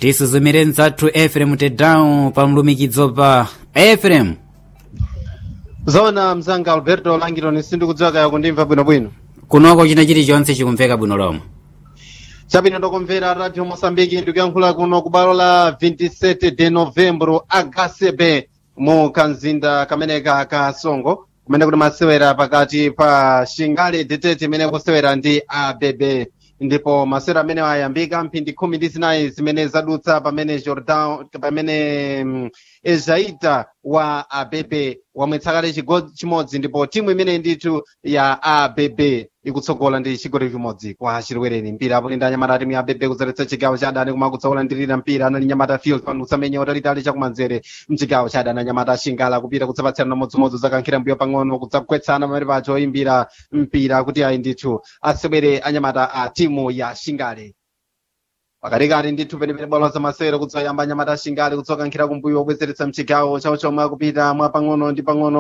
tisuzumire mdzathu efrem tedown pa mlumikizo pa efrem zona mzanga alberto langironi sindikudziwa kaya kundimva bwinobwino kunoko china chilichonse chikumveka bwino lomwe chabwino ndokumvera radio mosambiki ndikuyankhula kuno ku bwalo la 27 de novembro agasebe mu kanzinda kameneka ka songo kumene kuti masewera pakati pa shingale detete imene kusewera ndi abb ndipo masewera amene ayambika mphindi khumi ndi zinayi zimene zadutsa pamene jordan pamene mm, ezaita wa abb wamwetsa kale chigoli chimodzi ndipo timu imene ndithu ya abb ikutsogola ndi chigoli chimodzi kwa chilwereni mpira apo linda anyamata timu ya abb kudzaletsa chigawo cha adani koma kutsogola ndirira mpira anali nyamata field pano kutsamenya utalitali chakumanzere mchigawo cha adani anyamata ashingala kupita kudzapatsirana modzimodzi zakankhira mbuyo pang'ono kudzagwetsana pamene pacho oyimbira mpira kuti ayi ndithu asewere anyamata a timu ya shingale pakatikati ndithu penepene bwalo za masewero kudzayamba anyamata ashingale kudzokankhira kumbuyo obwezeretsa mchigawo chawo chomwe akupita mwa pang'ono ndi pang'ono